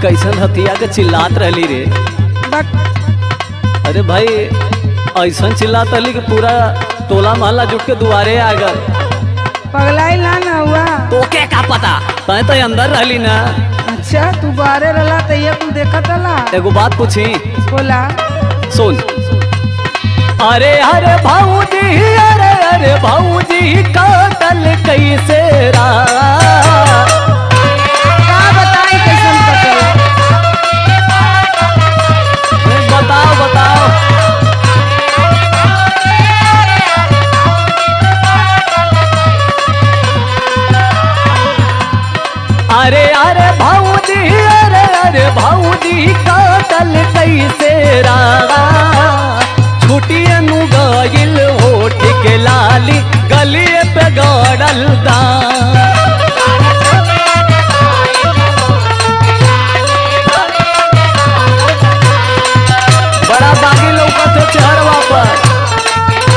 कैसन हथिया के चिल्लात रहली रे बक अरे भाई ऐसन चिल्लात रहली कि पूरा टोला मोहल्ला जुट के दुआरे आ गल पगलाई ना ना हुआ तोके का पता तय तो अंदर रहली ना अच्छा तू बाहरे रहला तो ये कुल देखत रहला एगो बात पूछी बोला सुन अरे अरे भाऊजी अरे अरे भाऊजी काटल कैसे रा का बताई कैसन कटल बताओ बताओ अरे अरे भाऊजी अरे अरे भाऊजी काटल कैसे रा छुटिए नु गइल होठ के लाली गलिए पे गड़ल दा बड़ा दागी लौकत है चेहरवा पर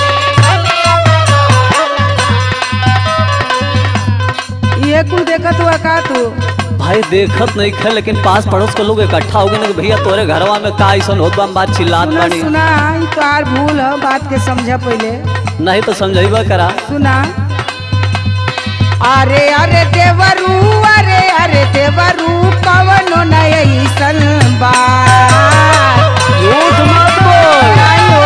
ये कुल देखत हुआ का तू भाई देखत नहीं खे लेकिन पास पड़ोस के लोग इकट्ठा हो गए ना कि भैया तोरे घरवा में का ऐसा होत बा हम बात चिल्लात सुना बानी सुना ई तोहार भूल है बात के समझा पहले नहीं तो समझाइबा करा सुना अरे अरे देवरू अरे अरे देवरू कवनो न ऐसन बात झूठ मत बोल आई हो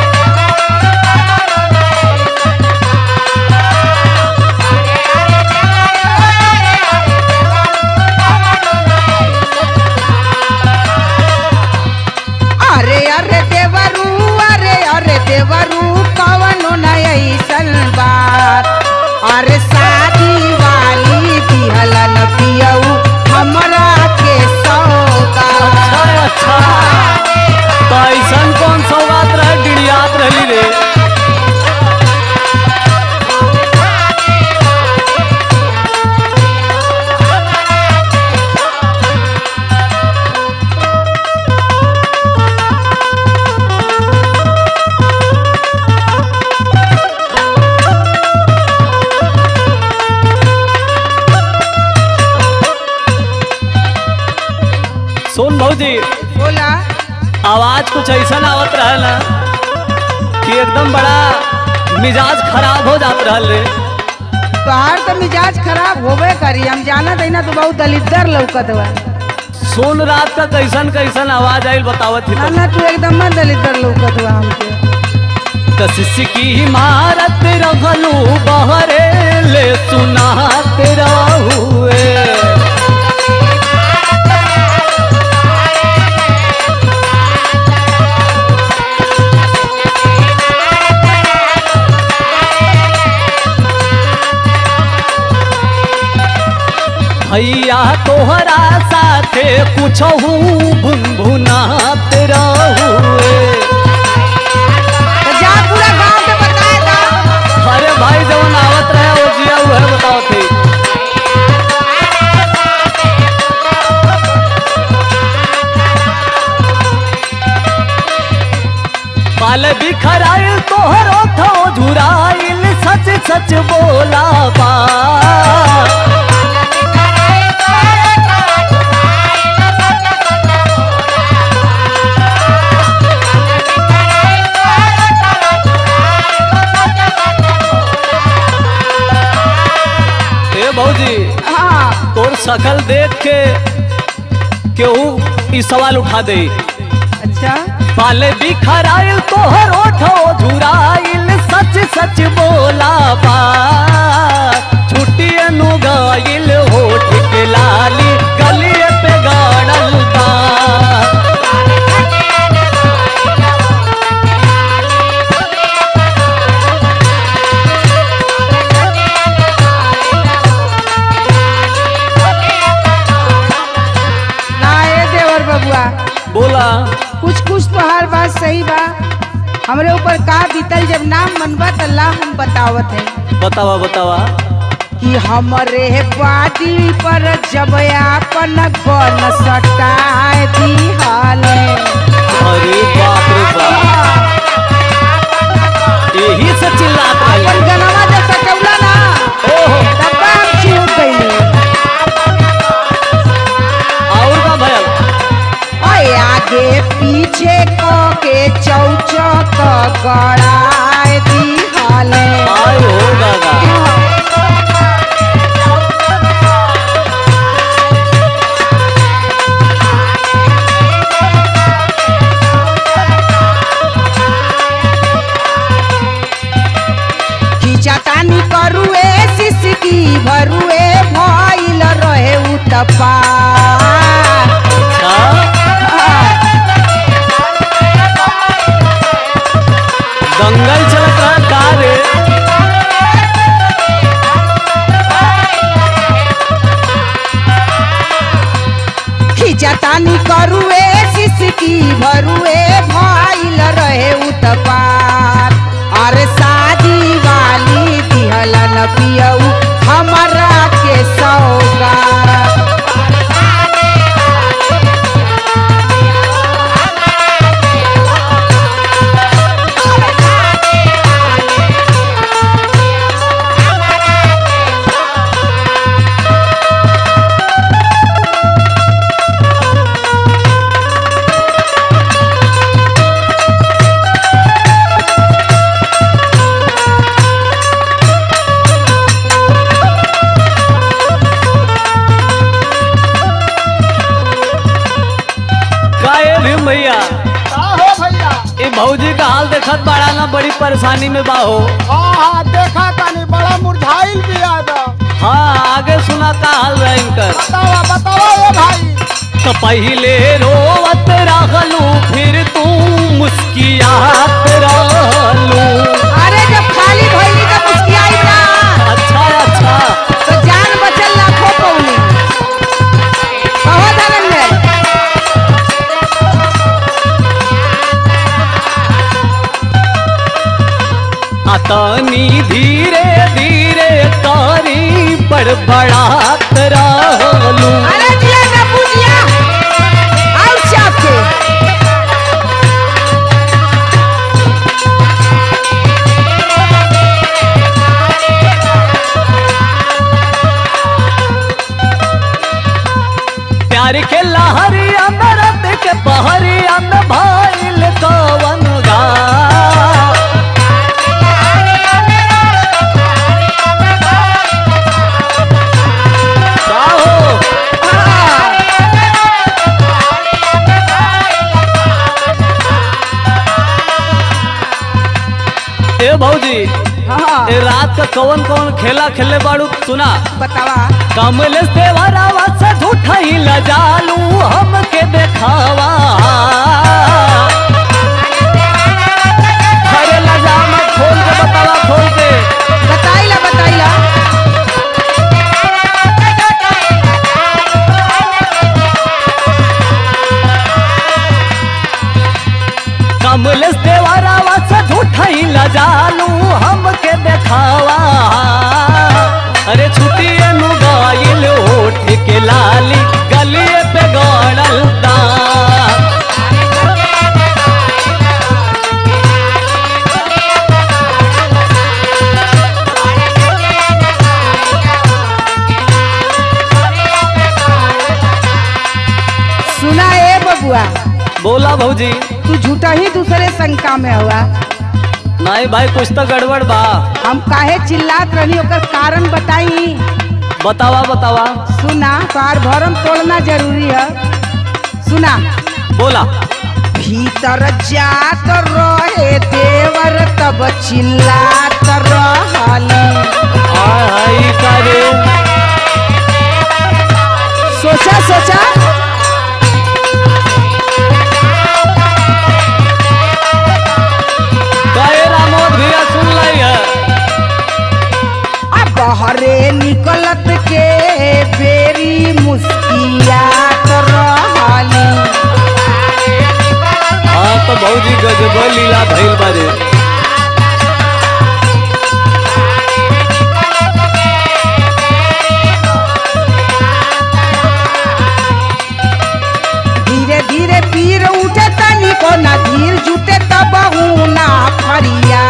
अरे अरे देवरू अरे अरे देवरू कवनो न ऐसन बात अरे शादी वाली दिहलन पियऊ हमरा के सौगात अच्छा अच्छा तो ऐसन कौन सौगात रहे डिड़ियात रहली रे सुन भौजी बोला आवाज कुछ ऐसा आवत रहल ना कि एकदम बड़ा मिजाज खराब हो जात रहल रे तोहार तो मिजाज खराब होबे करी हम जानत है ना तो बहुत दलिदर लौकत बा सोन रात का कैसन कैसन आवाज आइल बतावत ना थी ना तू एकदम मत दलिदर लौकत बा हमके कशिश की इमारत रहलू बहरे ले सुनात रहुए भैया तोहरा साथे कुछ भुनभुनात रहुए तो जा पूरा गांव के बताए दा अरे भाई जवन आवत रहे वो जिया हुआ है बताओ थे बाल बिखराइल तोहरो थो झुराइल सच सच बोला बा ए भौजी हाँ तोर शकल देख के केहू ई सवाल उठा दे अच्छा पाले बिखराइल तोहर ओठो झुराइल सच सच बोला बा छुट्टी नु गाइल होठ के लाली गलिए पे गाड़ल बा ना ए देवर बबुआ बोला कुछ कुछ तो हर बात सही बा हमरे ऊपर का बीतल जब नाम मनबा त ला हम बतावत है बतावा बतावा कि हमरे बादी पर जब आपन गन सटाए दिहाले अरे बाप रे बाप यही से चिल्लात अपन रही गनवा जब सटौला ना ओहो तब हम छिड़ गइले और का आगे पीछे क के चौचक गड़ाए दिहले आय हो दादा खिचतानी करुए सिसकी भरुए भइल रहे उतपा अच्छा दंगल चलत रहा का रे खिचतानी करुए सिसकी भरुए भइल रहे उतपार अरे शादी वाली दिहलन पियऊ हमरा के सौगात काहे भी भैया का हो भैया ए भौजी का हाल देखत बाड़ा ना बड़ी परेशानी में बा हो हाँ हाँ देखा तानी बड़ा मुरझाइल भी आदा हाँ आगे सुना का हाल रहा इनकर बतावा बतावा ए भाई तो पहले रोवत रहलू फिर तू मुस्कियात रहलू अरे जब खाली भइली त मुस्कियाई ना अच्छा अच्छा तो जान बचल लाखों पौनी कहो धनंजय अतनी धीरे धीरे तारी बड़बड़ात रहलू अरे जिया ना बुझिया आउ चाप के प्यार के लहरिया में रत के बहरिया में भाईल कवन गा का हो ए भौजी हाँ ए रात का कौन कौन खेला खेले बाड़ू सुना बतावा कमल से वरावा से झूठा ही लजालू हमके देखावा अरे लजा मत खोल के बतावा खोल के बताइला बताइला कमल से वरावा से झूठा ही लजालू हमके देखावा अरे छुट्टी नु गाइल होठ के लाली गलिए पे गड़ल दांत सुना ए बबुआ बोला भौजी तू झूठा ही दूसरे शंका में हुआ नहीं भाई कुछ तो गड़बड़ बा हम काहे चिल्लात रही ओकर कारण बताई बतावा बतावा सुना पार भरम तोड़ना जरूरी है सुना बोला भीतर जात रहे देवर तब चिल्लात रहली हाय हाय का रे सोचा सोचा कहे रामोद भैया सुन लाई है आ बहरे निकलत के बेरी मुस्कियात रहली हाँ तो भौजी गजब लीला भइल बारे धीरे धीरे पीर उठे तनी को ना धीर जुटे तब ना फरिया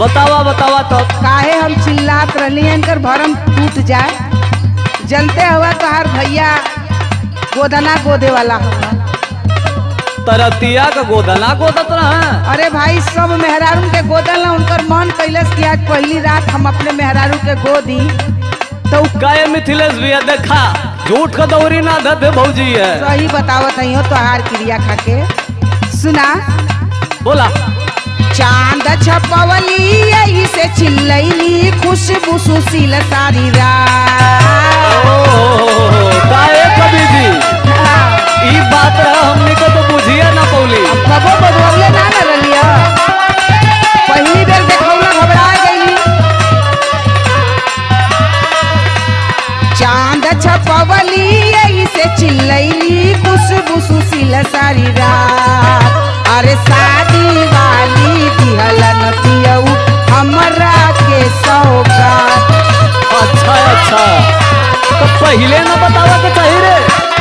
बतावा बतावा तो काहे हम चिल्लात रहनी इनकर भरम टूट जाए जनते हुआ तोहार भैया गोदना गोदे वाला हुआ तरतिया का गोदना गोदत रहा अरे भाई सब मेहरारू के गोदल ना उनकर मन कैलस कि आज पहली रात हम अपने मेहरारू के गोदी तो उ काय मिथिलेश भैया देखा झूठ का दौरी ना धते भौजी है सही बतावत हई हो तोहार क्रिया खाके सुना बोला चांद छपवली यही से चिल्लैली खुशबू सुशील सारी रात ओ काहे कवि जी ई बात रहा हमने को तो बुझिए ना पौली कबो बदवले ना न रलिया पहली बेर देखौला घबरा गईली चांद छपवली यही से चिल्लैली खुशबू सुशील सारी रात अरे शादी वाली दिहलन पियऊ हमरा के सौगात अच्छा अच्छा तो पहले ना बतावा के चाहिए रे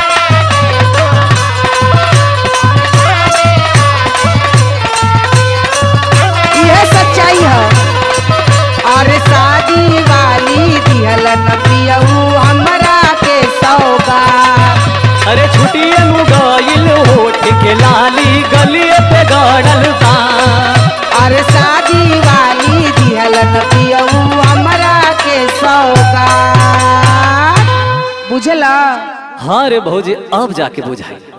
यह सच्चाई है अरे शादी वाली दिहलन पियऊ हमरा के सौगात अरे छुट्टिए नु गइल होठ के लाली गलिए पे गड़ल बा अरे शादी वाली दिहलन पियऊ हमरा के सौगात बुझला हाँ रे भौजी अब जाके बुझाई